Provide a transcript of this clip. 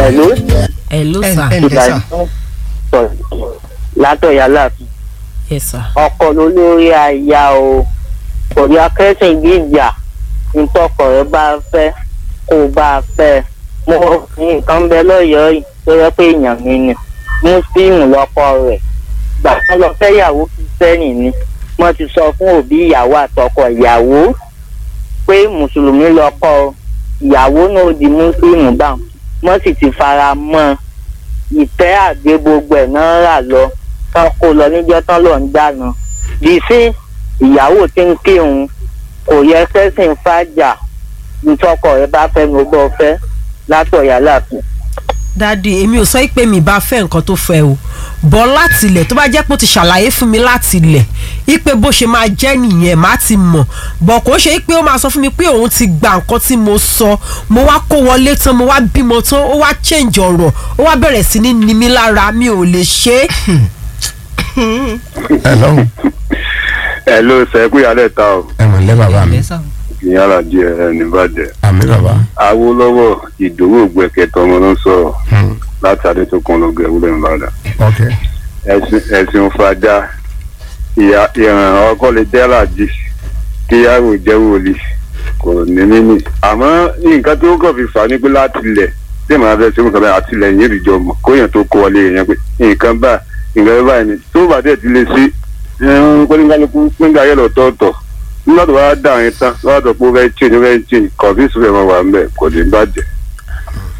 Hello. hello ẹ sir ẹ ǹlẹ́ sà sọ̀rọ̀ látọ̀yà láàfin yes sir ọkọ lólórí aya o kò ní akẹ́sìn gbìjà ntọ́kọ rẹ bá fẹ́ kó bá a fẹ́ mo ní nǹkan bẹ lọ́yọ̀ọ́ yìí tó yẹ pé èèyàn mi ni muslim lọ́kọ rẹ̀ gbà wọ́n lọ fẹ́yàwó kìsẹ́nì ni wọ́n ti sọ fún òbí ìyàwó àtọkọ ìyàwó pé mùsùlùmí lọ́kọ ìyàwó náà di muslim báwọn wọ́n sì ti fara mọ́ ọ ìtẹ́ àgbé gbogbo ẹ̀ náà rà lọ tán kó lọ níjọ́ tán lọ ń dáná bí sí ìyàwó tí ń kírun kò yẹ sẹ́sìn fàjà ntọ́kọ rẹ bá fẹ́ mi ó bọ́ fẹ́ látọ̀yà láàfin. dadi èmi ò sọ pé mi bá fẹ́ nǹkan tó fẹ́ o bọ́ láti ilẹ̀ tó bá jẹ́ pé ó ti ṣàlàyé fún mi láti ilẹ̀ ipe bó ṣe máa jẹ́ nìyẹn má ti mọ̀ bọ̀ kò ṣe pé ó máa sọ fún mi pé òun ti gba nǹkan tí mo sọ mo wá kó wọlé tán mo wá bímọ tán ó wá change ọ̀rọ̀ ó wá bẹ̀rẹ̀ sí ní ni mí lára mi ò lè ṣe é. hello ẹ ló sẹ kú yálẹ̀ ta o ẹ mọ̀ lẹ́ bàbá mi ǹlẹ́ sà ìyára díẹ̀ ẹ nìbàdàn àmì bàbá awolowo ìdòwò gbẹkẹtọ ọmọ ló ń sọ̀rọ̀ Hmm, láti adétòkun ló gẹ wúlẹ̀ nìbàdàn ok ẹ̀sìn ẹ̀sìn fàjà ìyá ìràn ọkọ lè jẹ́ làjì kíyàwó jẹ́ wòlíì kò ní mímì àmọ́ nǹkan tó kàn fi fà ní pé láti ilẹ̀ tí màá fẹ́ sẹ́wọ̀n kan bẹ́ẹ̀ àti ilẹ̀ yẹn ìjọ mọ̀ kóyàn tó kó wọlé yẹn pé nǹkan bá nǹkan báyìí ni tó bá dẹ̀ ti lè sí pẹ́ńkálukú pẹ́ńkà yẹn lọ́tọ̀ọ̀tọ̀ nígbà tó bá dà yẹn tán lọ́wọ́ tó pé ó fẹ́ change ó fẹ́ change kọ̀ọ̀fíìsì rẹ̀ máa wà ń bẹ̀ kò ní bàjẹ́